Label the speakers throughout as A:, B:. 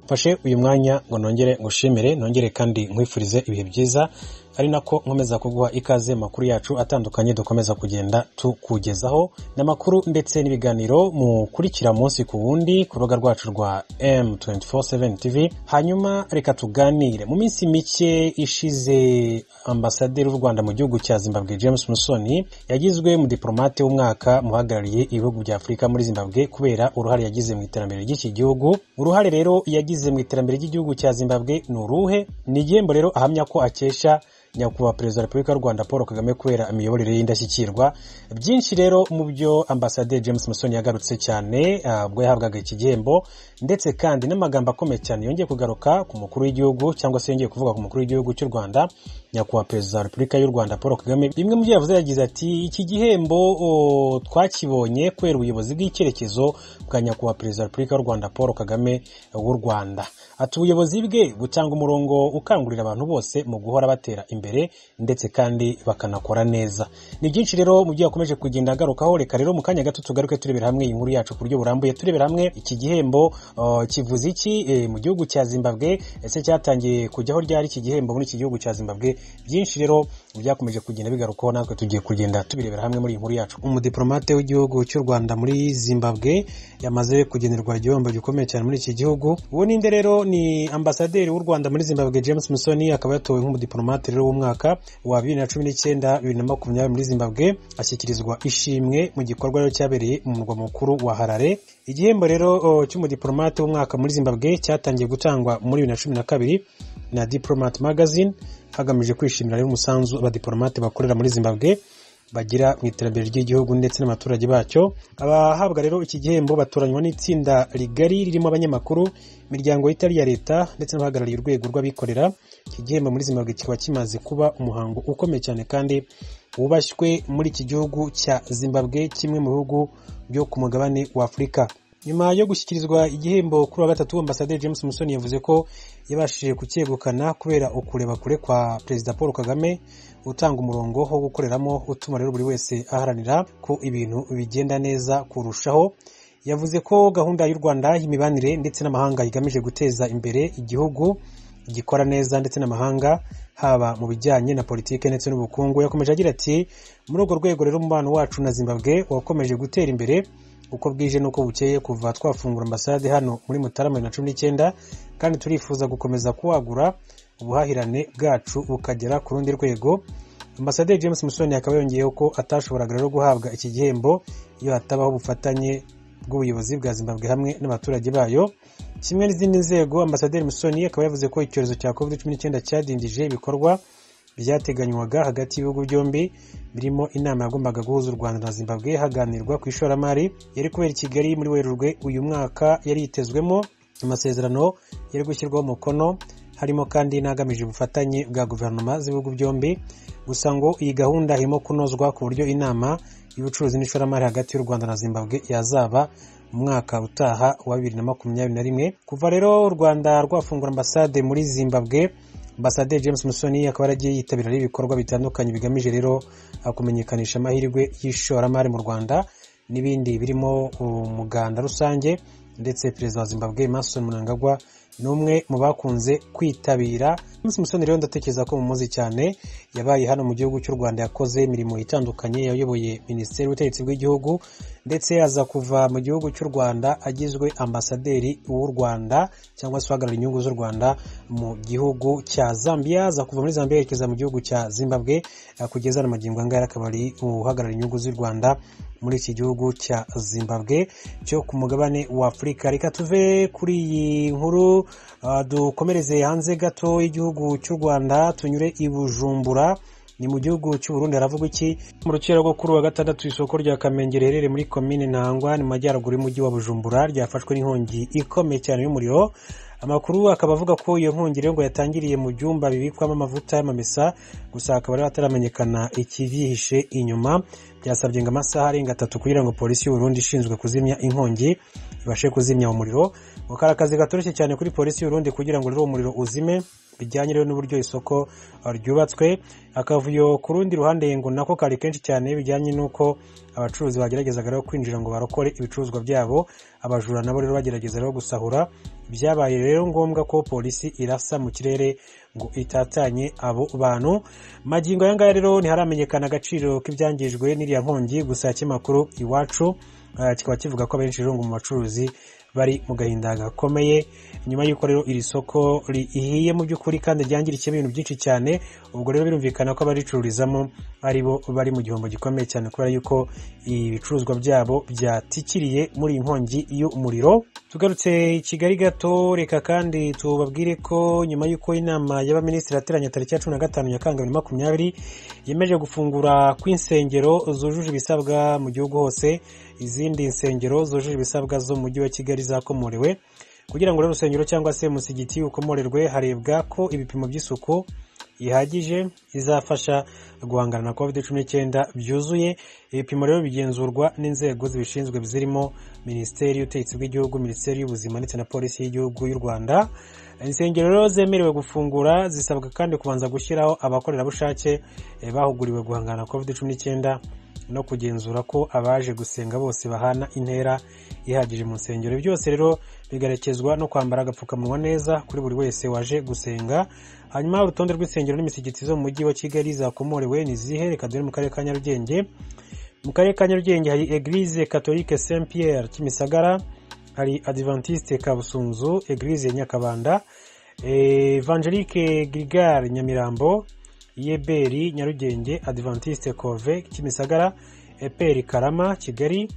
A: mfashe uyu mwanya ngo nongere ngushimire nongere kandi nkwifurize ibihe byiza ari nako nkomeza kuguha ikaze mu makuru yacu atandukanye dukomeza kugenda tukugezaho ni amakuru ndetse n'ibiganiro mukurikira munsi ku wundi ku rubuga rwacu rwa m247 tv hanyuma reka tuganire mu minsi mike ishize ambasaderi w'u rwanda mu gihugu cya zimbabwe james musoni yagizwe umudipolomate w'umwaka muhagarariye ibihugu bya afurika muri zimbabwe kubera uruhare yagize mu iterambere ry'iki gihugu uruhare rero yagize mu iterambere ry'igihugu cya zimbabwe ni uruhe ni igihembo rero ahamya ko akesha nyakubahwa perezida wa repubulika y'u rwanda paul kagame kubera imiyoborere y'indashyikirwa byinshi rero mu byo ambasaderi james musoni yagarutse cyane ubwo yahabwaga iki gihembo ndetse kandi n'amagambo akomeye cyane yongeye kugaruka ku mukuru w'igihugu cyangwa se yongeye kuvuga ku mukuru w'igihugu cy'u rwanda nyakubahwa perezida wa repubulika y'u rwanda paul kagame bimwe mu byo yavuze yagize ati iki gihembo twakibonye kubera ubuyobozi bw'icyerekezo bwa nyakubahwa perezida wa repubulika y'u rwanda paul kagame w'u rwanda ati ubuyobozi bwe butanga umurongo ukangurira abantu bose mu guhora batera imbere ndetse kandi bakanakora neza ni byinshi rero mu byo yakomeje kugenda agarukaho reka rero mu kanya gato tugaruke turebera hamwe iyi nkuru yacu ku buryo burambuye turebera hamwe iki gihembo kivuze iki mu gihugu cya zimbabwe ese cyatangiye kujyaho ryari iki gihembo muri iki gihugu cya zimbabwe byinshi rero byakomeje kugenda bigarukaho natwe tugiye kugenda tubirebera hamwe muri iyi nkuru yacu umudipolomate w'igihugu cy'u rwanda muri zimbabwe yamaze kugenerwa igihembo gikomeye cyane muri iki gihugu uwo ninde rero ni ambasaderi w'u rwanda muri zimbabwe james musoni akaba yatowe nk'umudipolomate rero w'umwaka wa bibiri na cumi n'icyenda bibiri na makumyabiri muri zimbabwe ashyikirizwa ishimwe mu gikorwa cyabereye mu murwa mukuru wa harare igihembo rero cy'umudipolomate w'umwaka muri zimbabwe cyatangiye gutangwa muri bibiri na cumi na kabiri na diplomate magazine hagamijwe kwishimira rero umusanzu abadiporomate bakorera muri zimbabwe bagira mu iterambere ry'igihugu ndetse n'abaturage bacyo abahabwa rero iki gihembo batoranywa n'itsinda rigari ririmo abanyamakuru imiryango y'itari iya leta ndetse n'abahagarariye urwego rw'abikorera iki gihembo muri zimbabwe kikaba kimaze kuba umuhango ukomeye cyane kandi wubashywe muri iki gihugu cya zimbabwe kimwe mu bihugu byo ku mugabane wa afurika nyuma yo gushyikirizwa igihembo kuri wa gatatu ambasaderi james musoni yavuze ko yabashije kucyegukana kubera ukureba kure kwa perezida paul kagame utanga umurongo wo gukoreramo utuma rero buri wese aharanira ko ibintu bigenda neza kurushaho yavuze ko gahunda y'u rwanda y'imibanire ndetse n'amahanga igamije guteza imbere igihugu gikora neza ndetse n'amahanga haba mu bijyanye na politiki ndetse n'ubukungu yakomeje agira ati muri urwo rwego rero umubano wacu na zimbabwe wakomeje gutera imbere uko bwije n'uko bukeye kuva twafungura ambasade hano muri mutarama bibiri na cumi n'icyenda kandi turifuza gukomeza kuwagura ubuhahirane bwacu bukagera ku rundi rwego ambasaderi james musoni akaba yongeyeho ko atashoboraga rero guhabwa iki gihembo iyo hatabaho ubufatanye bw'ubuyobozi bwa zimbabwe hamwe n'abaturage bayo kimwe n'izindi nzego ambasaderi musoni akaba yavuze ko icyorezo cya covid cumi n'icyenda cyadindije ibikorwa byateganywaga hagati y'ibihugu byombi birimo inama yagombaga guhuza u rwanda na zimbabwe haganirwa ku ishoramari yari kubera i kigali muri werurwe uyu mwaka yari yitezwemo amasezerano yari gushyirwaho umukono harimo kandi n'agamije ubufatanye bwa guverinoma z'ibihugu byombi gusa ngo iyi gahunda irimo kunozwa ku buryo inama y'ubucuruzi n'ishoramari hagati y'u rwanda na zimbabwe yazaba umwaka utaha wa bibiri na makumyabiri na rimwe kuva rero u rwanda rwafungura ambasade muri zimbabwe ambasaderi james musoni akaba yaragiye yitabira ibikorwa bitandukanye bigamije rero kumenyekanisha amahirwe y'ishoramari mu rwanda n'ibindi birimo umuganda rusange ndetse perezida wa zimbabwe Emmerson Mnangagwa ni umwe mu bakunze kwitabira james musoni rero ndatekereza ko mumuzi cyane yabaye hano mu gihugu cy'u rwanda yakoze imirimo itandukanye yayoboye minisiteri y'ubutegetsi bw'igihugu ndetse aza kuva mu gihugu cy'u rwanda agizwe ambasaderi w'u rwanda cyangwa se uhagarariye inyungu z'u rwanda mu gihugu cya zambia aza kuva muri zambia yerekeza mu gihugu cya zimbabwe kugeza na magingo angaya akaba ari uhagarariye inyungu z'u rwanda muri iki gihugu cya zimbabwe cyo ku mugabane wa afurika reka tuve kuri iyi nkuru dukomereze hanze gato y'igihugu cy'u rwanda tunyure i bujumbura ni mu gihugu cy'uburundi haravuga iki mu rukera rwo kuri wa gatandatu isoko rya kamenge riherereye muri komine ntangwa ni mu majyaruguru y'umujyi wa bujumbura ryafashwe n'inkongi ikomeye cyane y'umuriro amakuru akaba avuga ko iyo nkongi rero ngo yatangiriye mu byumba bibikwamo amavuta y'amamesa gusa hakaba rero hataramenyekana ikibyihishe inyuma byasabye ngo amasaha arenga atatu kugira ngo polisi y'uburundi ishinzwe kuzimya inkongi ibashe kuzimya umuriro gukora akazi gatoroshye cyane kuri polisi y'urundi kugira ngo rero umuriro uzime bijyanye rero n'uburyo isoko ryubatswe akavuyo ku rundi ruhande ngo nako kari kenshi cyane bijyanye n'uko abacuruzi bageragezaga rero kwinjira ngo barokore ibicuruzwa byabo abajura nabo rero bagerageza rero gusahura byabaye rero ngombwa ko polisi irasa mu kirere ngo itatanye abo bantu magingo aya ngaya rero ntiharamenyekana agaciro k'ibyangijwe n'iriya nkongi gusa ikinyamakuru iwacu eh, kikaba kivuga ko abenshi rero ngo mu bacuruzi bari mu gahinda gakomeye nyuma y'uko rero iri soko rihiye mu by'ukuri kandi ryangirikiye ibintu byinshi cyane ubwo rero birumvikana ko abaricururizamo ari bo bari mu gihombo gikomeye cyane kubera yuko ibicuruzwa byabo byatikiriye muri iyi nkongi y'umuriro tugarutse i kigali gato reka kandi tubabwire ko nyuma y'uko inama y'abaminisitiri yateranye tariki ya cumi na gatanu nyakanga bibiri na makumyabiri yemeje gufungura kw'insengero zujuje ibisabwa mu gihugu hose izindi nsengero zujuje ibisabwa zo mu mujyi wa kigali zakomorewe kugira ngo rero urusengero cyangwa se umusigiti ukomorerwe harebwa ko ibipimo by'isuku bihagije izafasha guhangana na covid cumi n'icyenda byuzuye ibipimo rero bigenzurwa n'inzego zibishinzwe zirimo minisiteri y'ubutegetsi bw'igihugu minisiteri y'ubuzima ndetse na polisi y'igihugu y'u rwanda insengero rero zemerewe gufungura zisabwa kandi kubanza gushyiraho abakorerabushake eh, bahuguriwe guhangana na covid cumi n'icyenda no kugenzura ko abaje gusenga bose bahana intera ihagije mu nsengero byose rero bigarekezwa no kwambara agapfukamunwa neza kuri buri wese waje gusenga hanyuma urutonde rw'insengero n'imisigiti zo mu mujyi wa kigali zakomorewe ni izihe reka dore mu karere ka nyarugenge mu karere ka nyarugenge hari eglise catholique saint pierre kimisagara hari adventiste kabusunzu eglise ya nyakabanda eh, evangelique grigare nyamirambo yeberi nyarugenge adventiste cove kimisagara eperi karama kigali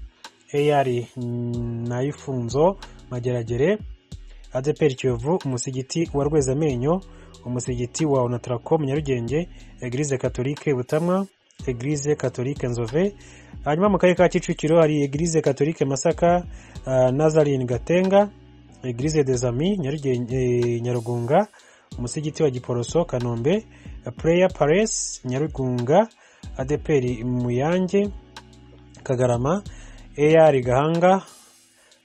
A: eyari nayifunzo mageragere adeperi kiyovu umusigiti wa rwezamenyo umusigiti wa onatracom nyarugenge eglise katolike butamwa eglise katolike nzove hanyuma mu karere ka kicukiro hari eglise katolike masaka uh, nazarine gatenga eglise des amis nyarugenge eh, nyarugunga umusigiti wa giporoso kanombe pureya paresi nyarugunga adeperi muyange kagarama eyari gahanga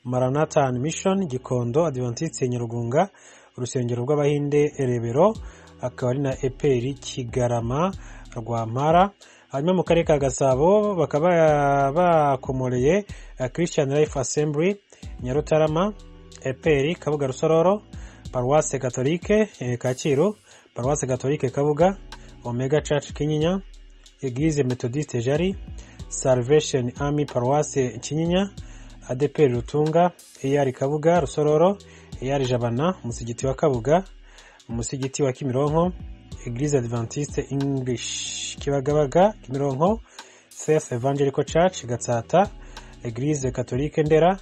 A: maranatani mishoni gikondo adivantitse nyarugunga urusengero rw'abahinde rebero akaba ari na eperi kigarama rwampara hanyuma mu karere ka gasabo bakaba bakomoreye christian life assembly nyarutarama eperi kabuga rusororo paruwase katolike eh, kacyiru paruwase katolike kabuga omega church kinyinya eglise methodiste jari salvation army paruwase kinyinya adeperi rutunga eyari kabuga rusororo eyari jabana umusigiti wa kabuga umusigiti wa kimironko eglise adventiste english kibagabaga kimironko faith evangelical church gatsata eglise katolike ndera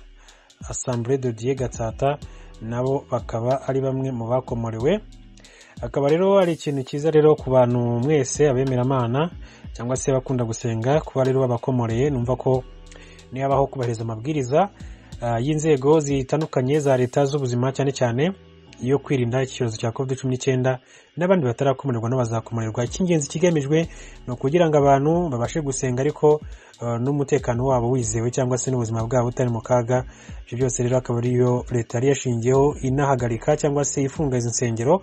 A: assemblée de dieu gatsata nabo bakaba ari bamwe mu bakomorewe akaba rero ari ikintu cyiza rero ku bantu mwese abemeramana cyangwa se bakunda gusenga kuba rero babakomoreye numva ko nihabaho kubahiriza amabwiriza ah, y'inzego zitandukanye za leta z'ubuzima cyane cyane yo kwirinda icyorezo cya covid cumi n'icyenda n'abandi batarakomererwa n'abazakomererwa icy'ingenzi kigamijwe ni ukugira ngo abantu babashe gusenga ariko eh, n'umutekano wabo wizewe cyangwa se n'ubuzima bwabo butari mu kaga ibyo byose rero akaba ariyo leta yari yashingiyeho inahagarika cyangwa se ifunga izi nsengero